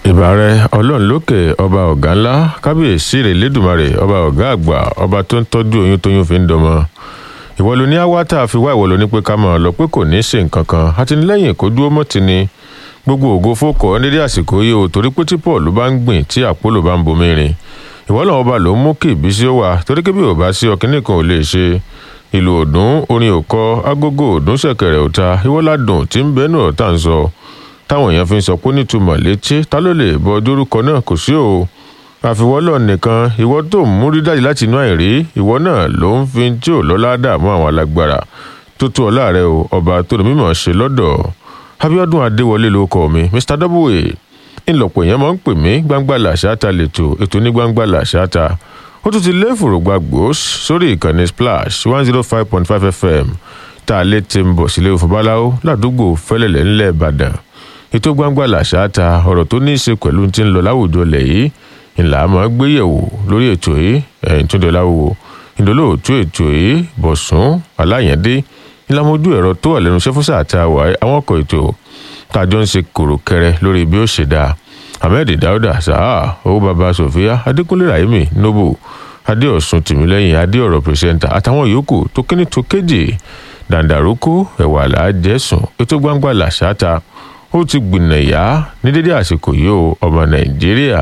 ìbàrẹ ọlọ́run lókè ọba ọ̀gá ńlá kábíyèsí rẹ̀ lẹ́dùnmarè ọba ọ̀gá àgbà ọba tó ń tọ́jú oyún tóyún fi ń dọmọ ìwọ ló ní awátá fi wá ìwọ ló ní pé ká máa lọ pé kò ní í ṣe nǹkan kan àtìlẹ́yìn kó dúró mọ́ ti ni gbogbo ògo fókọ nídìí àsìkò yìí o torí pé tí paul bá ń gbìn tí àpólò bá ń bomi rin ìwọ làwọn ọba ló ń mú kí ìbísí ó wà torí kébí ò bá sí ọkìnrin kan ò lè ṣe ìlú òdùn orin òkọ agogo òdùn ṣẹ̀kẹ̀rẹ̀ òta ìwọládùn tí ń bẹnu ọ̀tá ń sọ táwọn èèyàn fi ń sọ pé nítumọ̀ létí ta ló lè bọ dórúkọ náà kò sí o àfiwọ́lọ̀ nìkan ìwọ tó ń múrí dájú láti inú àìrí ìwọ náà ló ń fi tí ò lọ́lá dààmú àwọn alágbára tó tó ọlá rẹ o ọba tó lè mímọ̀ ṣe lọ́dọ̀ abiodun adéwọlé ló kọ mi mr w ńlọpọ̀ èèyàn máa ń pè mí gbangba làṣáta lẹ́tọ̀ ètò ní gbangba làṣáta ó tún ti lé fòrògbà gbòós sórí ìkànnì splash one zero five point five fm tá a lè ti ń bọ̀ sílé òfòbáláwo ládùúgbò fẹ́lẹ̀lẹ̀ ńlẹ̀ ìbàdàn ètò gbangba làṣáta ọ̀rọ̀ tó ní í ṣe pẹ̀lú ti ń lọ láwùjọ lẹ̀ yìí ńlá máa gbé yẹ̀wò lórí ètò yìí ẹ̀yìn tó dé láwùwò ìdólóòtú ètò yìí bọ̀sùn aláyẹ̀dé ìlàmójú ẹ̀rọ tó wà lẹ́nu sẹ́fúsà àti àwà àwọn ọkọ̀ ètò tàjọ ń ṣe kòròkẹrẹ lórí bí ó ṣe dáa ahmed dauda saha owó baba sofia adékúnlé rahimi nobo adéọ̀sùn tìmílẹ́yìn adéọ̀rọ̀ pírẹsẹ́ńtà àtàwọn yòókù tó kíní tó kéjì dàǹdàrókò ẹ̀wà làájẹsùn ètò gbangba làṣáta ó ti gbìnàyà ní dédé àsìkò yìí o ọmọ nàìjíríà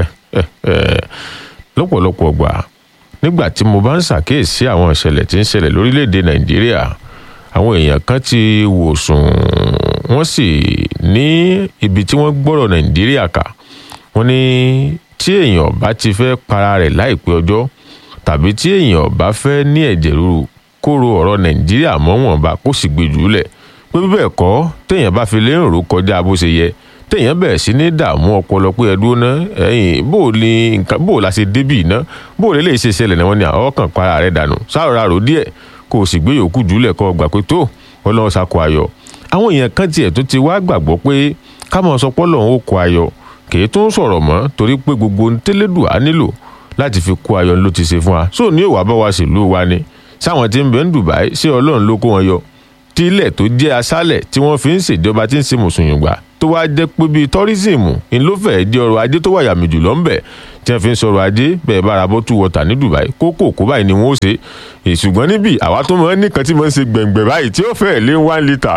lọ́pọ̀lọpọ̀ gbà nígbà tí mo bá ń ṣàkíyèsí àwọn ìṣẹ̀lẹ̀ tí ń ṣẹlẹ̀ lórílẹ̀‐èdè nàìjíríà àwọn èèyàn kan ti wò sùn wọ́n sì ní ibi tí wọ́n gbọ́rọ̀ nàìjíríà kà wọ́n ní tí èèyàn bá ti fẹ́ para rẹ̀ láìpẹ́ ọjọ́ tàbí tí èèyàn bá fẹ́ ní ẹ̀jẹ̀ ríru kó ro ọ̀rọ̀ nàìjíríà mọ́ wọn bá kó sì gbé jùlẹ̀ pé bíbẹ̀ kọ́ téèyàn bá fi lè ń rò kọjá bó ṣe yẹ téèyàn bẹ̀rẹ̀ sí ní dààmú ọpọlọ pé ẹdúró ná ẹyìn bó o ní nǹkan bó o la ṣe débì iná bó o lè lè ṣe ṣẹlẹ̀ náà wọ́n ní àwọn kan para rẹ̀ dànù sáàrà rò díẹ̀ kó o sì gbé yòókù jùlẹ̀ kọ́ gbà pé tó ọlọ́run ṣàkó ayọ̀ àwọn èèyàn kan tiẹ̀ tó ti wá gbàgbọ́ pé ká mọ̀ sọ pọ́lọ̀ ó kó ayọ̀ kì í tún sọ̀rọ̀ mọ́ torí pé gbogbo tẹ́lẹ̀dù á nílò láti fi kó ayọ̀ ló ti ṣe fún wa sóò ní ìwà bá wa sílùú wa ni sáwọn tí ń bẹ ń Dubai ṣé ọlọ́run ló kó wọn yọ tí ilẹ̀ tó jẹ́ aṣálẹ̀ tí wọ́n fi ń ṣèjọba tí ń ṣe mùsùlùmí tó wá jẹ́ pé bíi tọ́rísìmù ń ló fẹ́ẹ́ jẹ́ ọrọ̀ ajé tó wà yàmì jù lọ́nbẹ̀ tí wọ́n fi ń sọ̀rọ̀ ajé bẹ́ẹ̀ bára bọ́ tú wọ́tà ní Dubai kókó kó báyìí ni wọ́n ó ṣe ìṣùgbọ́n níbí àwa tó máa ń nìkan tí máa ń ṣe gbẹ̀ngbẹ̀ báyìí tí ó fẹ́ẹ̀ lé one litre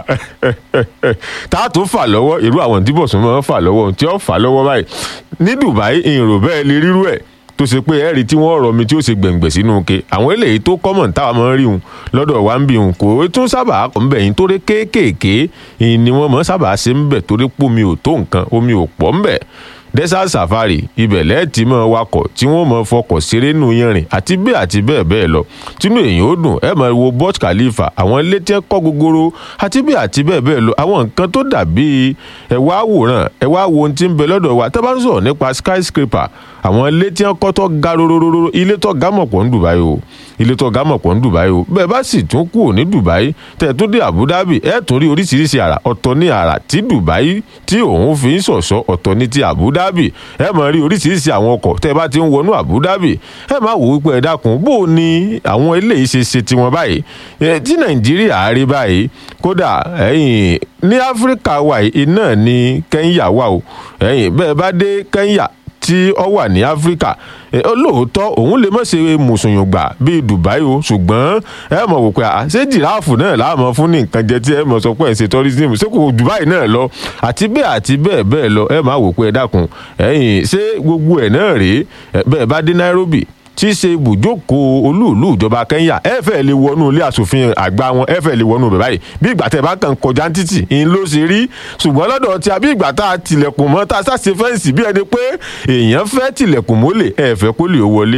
tá a tó fà lọ́wọ́ irú àwọn tí bọ̀sùn máa ń fà lọ́wọ́ tí ó fà lọ́wọ́ báyìí ní Dubai ìrò bẹ́ẹ̀ lè rírú ẹ̀ tó ṣe pé ẹ̀rí tí wọ́n rọ mi tí ó ṣe gbẹ̀ngbẹ̀ sínú ke àwọn eléyìí tó kọ́mọ̀ táwa máa ń rí hun lọ́dọ̀ wa ń bí hun kò tún sábà kọ́ ń bẹ̀ yín torí kéékèèké ni wọ́n máa sábà ṣe ń bẹ̀ torí pé omi ò tó nǹkan omi ò pọ̀ ń bẹ̀ desert safari ibẹ̀ lẹ́ẹ̀tì máa wakọ̀ tí wọ́n máa fọkọ̀ ṣeré nù yanrìn àti bẹ́ẹ̀ àti bẹ́ẹ̀ bẹ́ẹ̀ lọ tínú èyàn ó dùn ẹ máa wo Burj Khalifa àwọn ilé tí ẹ kọ́ gogoro àti bẹ́ẹ̀ àti bẹ́ẹ̀ bẹ́ẹ̀ lọ àwọn nǹkan tó dàbí ẹ wá wòran ẹ wá wo ohun tí ń bẹ lọ́dọ̀ wa tẹ́ bá ń sọ̀rọ̀ nípa skyscraper àwọn ilé tí wọn kọ́ tó ga rorororo ilé tó ga mọ̀ pọ̀ ní Dubai o ilé tó ga mọ̀ pọ̀ ní Dubai o bẹ́ẹ̀ bá sì tún kúrò ní Dubai tẹ̀ tún dé Abu Dhabi ẹ̀ tún rí oríṣiríṣi àrà ọ̀tọ̀ ní àrà tí Dubai tí òun fi ń ṣọ̀ṣọ́ ọ̀tọ̀ ní ti Abu Dhabi ẹ̀ máa rí oríṣiríṣi àwọn ọkọ̀ tẹ́ bá ti ń wọnú Abu Dhabi ẹ̀ máa wò wípé ẹ dákun bó o ní àwọn eléyìí ṣe ṣe tiwọn báyìí tí Nàìjíríà rí báyìí kódà ẹ̀yìn ní Áfíríkà wà iná ní Kẹ́ńyà wà o ẹ̀yìn bẹ́ẹ̀ bá dé Kẹ́ńyà tí ó wà ní áfíríkà lóòótọ́ òun lè má ṣe mùsùlùmí bíi dubai o ṣùgbọ́n ẹ mọ̀ wò pé ṣé jìráàfù náà láàmú fún ní nǹkan jẹ tí ẹ mọ̀ sọ pé ẹ̀ ṣe tourism ṣé kò dubai náà lọ àti bẹ́ẹ̀ àti bẹ́ẹ̀ bẹ́ẹ̀ lọ ẹ máa wò pé ẹ dákun ẹ̀yìn ṣé gbogbo ẹ̀ náà rèé bẹ́ẹ̀ bá dé nairobi tí í ṣe ibùjókòó olúùlú ìjọba kenya ẹ fẹ́ lè wọnú ilé asòfin àgbà wọn ẹ fẹ́ lè wọnú bẹ̀ báyìí bí ìgbà tẹ́ bá kàn kọjá títì ń ló ṣe rí ṣùgbọ́n lọ́dọ̀ tí a bí ìgbà tá a tilẹ̀kùn mọ́ tá a ṣàṣe fẹ́ǹsì bí ẹni pé èèyàn fẹ́ tilẹ̀kùn mọ́lẹ̀ ẹ fẹ́ kó lè wọlé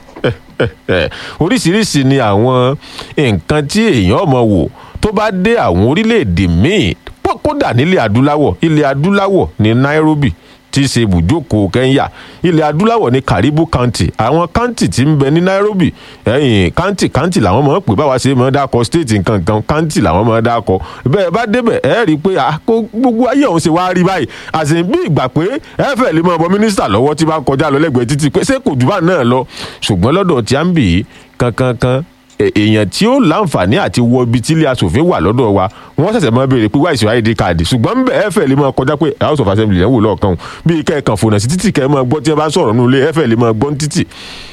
oríṣiríṣi ni àwọn nǹkan tí èèyàn mọ̀ wò tó bá dé àwọn orílẹ̀-èdè míì kódà nílẹ̀ adúláwọ̀ ilẹ̀ adúláwọ̀ ní Nairobi tí í ṣe ibùjókòó Kenya ilẹ̀ adúláwọ̀ ní Karibu County àwọn county tí ń bẹ ní Nairobi ẹ̀yìn county county làwọn máa ń pè báwa ṣe máa ń dákọ state nǹkan kan county làwọn máa ń dákọ bẹ́ẹ̀ bá débẹ̀ ẹ̀ rí i pé gbogbo ayé ọ̀hún ṣe wá rí báyìí àṣẹ bí ìgbà pé ẹ fẹ́ lè máa bọ mínísítà lọ́wọ́ tí bá kọjá lọ lẹ́gbẹ̀ẹ́ títì pé ṣé kò jù bá náà lọ ṣùgbọ́n lọ́dọ̀ tí a ń bì í kankankan èèyàn tí ó láǹfààní àti wọ ibi tí ilé asòfin wà lọ́dọ̀ wa wọ́n ṣẹ̀ṣẹ̀ máa béèrè pé wáìsì id card ṣùgbọ́n bẹ́ẹ̀ ẹ fẹ́ lè máa kọjá pé house of assembly lẹ́wọ̀ lọ́ọ̀kan o bí kẹ́ ẹ̀ kàn fònà sí títì kẹ́ ẹ máa gbọ́ tí ẹ bá sọ̀rọ̀ nínú ilé ẹ fẹ́ lè máa gbọ́ ní títì.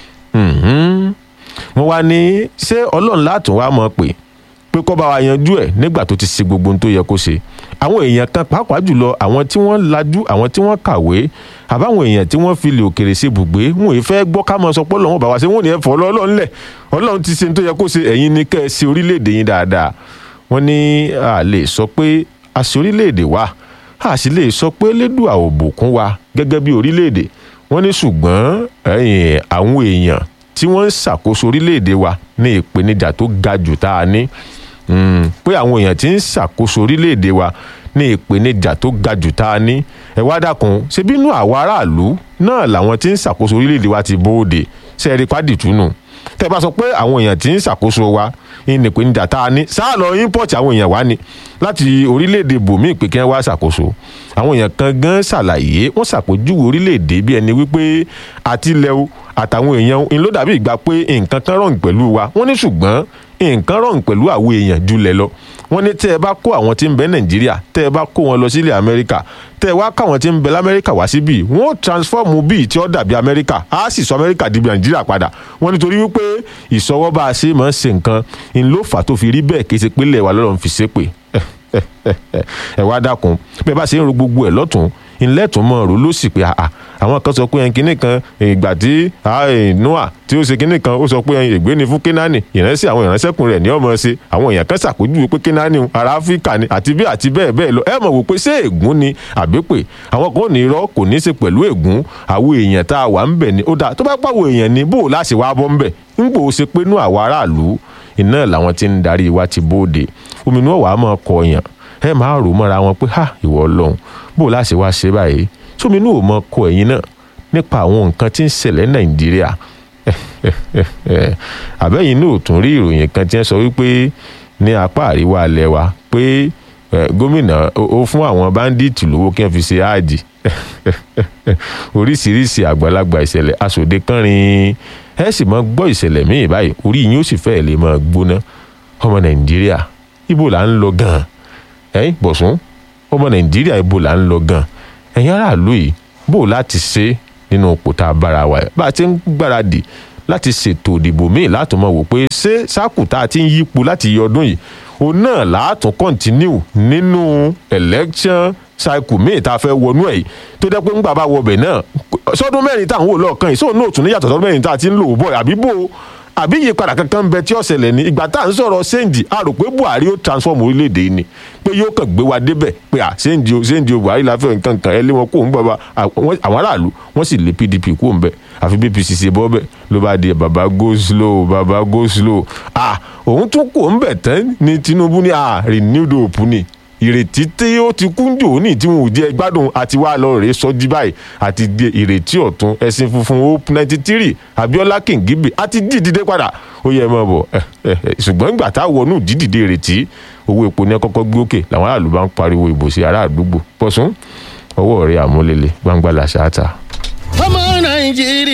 wọ́n wá ní ṣé ọlọ́run látún wá mọ̀ pé pé kó bá wa yanjú ẹ̀ nígbà tó ti ṣe gbogbo ohun tó yẹ kó ṣe àwọn èèyàn kan pàápàá jùlọ àwọn tí wọ́n lajú àwọn tí wọ́n kàwé àbáwọn èèyàn tí wọ́n fi lè òkèrè ṣe bùgbé wọn ò fẹ́ gbọ́ ká máa sọ pé ọlọ́run bá wa ṣe wọn ò ní ẹ fọ́ ọlọ́run lẹ̀ ọlọ́run ti ṣe ohun tó yẹ kó ṣe ẹ̀yin ni kẹ́ ẹ ṣe orílẹ̀-èdè yín dáadáa wọ́n ní a lè sọ pé a ṣe orílẹ̀-èdè wa a sì lè sọ pé lédùá ò bùkún wa gẹ́gẹ́ bí orílẹ̀-èdè wọ́n ní ṣùgbọ́n àwọn èèyàn tí wọ́n ń ṣàkóso orílẹ̀-èdè wa ní ìpèníjà tó ga jù tá a ní pé àwọn èèyàn tí ń ṣàkóso orílẹ̀-èdè wa ní ìpèníjà tó ga jù tá a ní ẹ wá dákun ṣe bínú àwọn aráàlú náà làwọn tí ń ṣàkóso orílẹ̀-èdè wa ti bóde ṣe é rí pádìtúnù tẹ́ ẹ bá sọ pé àwọn èèyàn tí ń ṣàkóso wa ní ìpèníjà tá a ní sáà lọ ímpọ̀tì àwọn èèyàn wá ni láti orílẹ̀-èdè bòmíì pé kí wọ́n wá ṣàkóso àwọn èèyàn kan gan ṣàlàyé wọ́n ṣàpèjúwe orílẹ̀-èdè bí ẹni wípé àtilẹ̀ o àtàwọn èèyàn ń ló dàbí ìgbà pé nǹkan kan rọ̀ǹ pẹ̀lú wa wọ́n ní ṣùgbọ́n nǹkan rọ̀ǹ pẹ̀lú àwọn èèyàn jùlẹ̀ lọ wọ́n ní tẹ́ ẹ bá kó àwọn tí ń bẹ nàìjíríà tẹ́ ẹ bá kó wọn lọ sílẹ̀ amẹ́ríkà tẹ́ ẹ wá káwọn tí ń bẹ lamẹ́ríkà wá síbí wọ́n ó transform bíi tí ó dàbí amẹ́ríkà á sì sọ amẹ́ríkà di nàìjíríà padà wọ́n nítorí wípé ìsọwọ́ bá a ṣe máa ń ṣe nǹkan ń ló fà tó fi rí bẹ́ẹ̀ kí ṣe pé ilẹ̀ wa lọ́rọ̀ ń fi ṣépè ẹ wá dákun bẹ́ẹ̀ bá ṣe ń ro gbogbo ẹ̀ lọ́tún ńlẹ́tún mọ́ ọ̀rọ̀ ló sì pé àà àwọn kan sọ pé ẹn kínní kan ìgbà tí noah tí ó ṣe kínní kan ó sọ pé ẹn ègbé ni fún kínání ìránṣẹ́ àwọn ìránṣẹ́kùn rẹ̀ ní ọmọ ṣe àwọn èèyàn kan ṣàpèjúwe pé kínání ará áfíríkà ni àti bí àti bẹ́ẹ̀ bẹ́ẹ̀ lọ ẹ mọ̀ wò pé ṣé ègún ni àbípè àwọn kan ò ní irọ́ kò ní í ṣe pẹ̀lú ègún àwọn èèyàn tá a wà ń bẹ̀ ni ó dáa tó bá pàwọ̀ èèyàn ni bó o láṣẹ wá bọ́ ń bẹ̀ ń gbò ó ṣe pé nú àwọn aráàlú iná làwọn tí ń darí wa ti bóde ominú ọ̀wà máa kọ èèyàn ẹ máa rò mọ́ra wọn pé ha ìwọ ọlọ́run bó o láṣẹ wá ṣe báyìí sóminú ò mọ kọ ẹ̀yin náà nípa àwọn nǹkan tí ń ṣẹlẹ̀ nàìjíríà àbẹ́yìn náà ò tún rí ìròyìn kan tí wọ́n sọ wípé ní apá àríwá alẹ́ wa pé gómìnà ó fún àwọn báńdíìtì lówó kí wọ́n fi ṣe áàdì oríṣiríṣi àgbàlagbà ìṣẹ̀lẹ̀ aṣòde kánrin ẹ sì máa gbọ́ ìṣẹ̀lẹ̀ míì báyìí orí yín ó sì fẹ́ẹ̀ lè máa gbóná ọmọ nàìjíríà ibo là ń lọ gan-an ẹ̀yin bọ̀sùn ọmọ nàìjíríà ibo là ń lọ gan-an ẹ̀yin aráàlú yìí bó láti ṣe nínú ipò tá a bára wa bá a ti ń gbáradì láti ṣètò ìdìbò míì láti mọ̀ wò pé ṣé sáàkù tá a ti ń yípo láti yọ ọdún yìí òun náà láàtún kọ́ńtínú nínú election cycle míì tá a fẹ́ wọnú ẹ̀ yìí tó jẹ́ pé ńgbà bá wọbẹ̀ náà sọdún mẹ́rin tá à ń wò lọ́ọ̀kan yìí sóun náà tún ní yàtọ̀ sọdún mẹ́rin tá a ti ń lò ó bọ̀ àbí bò ó àbí ìyípadà kankan bẹ tí ó ṣẹlẹ̀ ní ìgbà tá à ń sọ̀rọ̀ sẹ́ǹdì a rò pé buhari ó transform orílẹ̀-èdè yìí ni pé yóò kàn gbé wa débẹ̀ pé à sẹ́ǹdì o sẹ́ǹdì o buhari la fẹ́ nǹkan kan ẹ lé wọn kó ń bọ̀ bá àwọn aráàlú wọ́n sì lé pdp kó ń bẹ̀ àfi bpc ṣe bọ́ bẹ̀ ló bá di baba go slow baba go slow à òun tún kó ń bẹ̀ tán ni tinubu ní à renewed hope ni ìrètí tí ó ti kún jò ní tí wọn ò jẹ gbádùn àti wá lọ rèé sọjí báyìí àti di ìrètí ọ̀tún ẹ̀sìn funfun hope ninety three abiola kingibe àti dídìde padà ó yẹ mọ́ bọ̀ ṣùgbọ́n ìgbà tá a wọnú dídìde ìrètí owó epo ní kọ́kọ́ gbé òkè làwọn aráàlú bá ń pariwo ìbò sí ará àdúgbò pọ̀sùn ọwọ́ rẹ̀ àmúlélẹ̀ gbangba làṣà àtà. ọmọ nàìjíríà.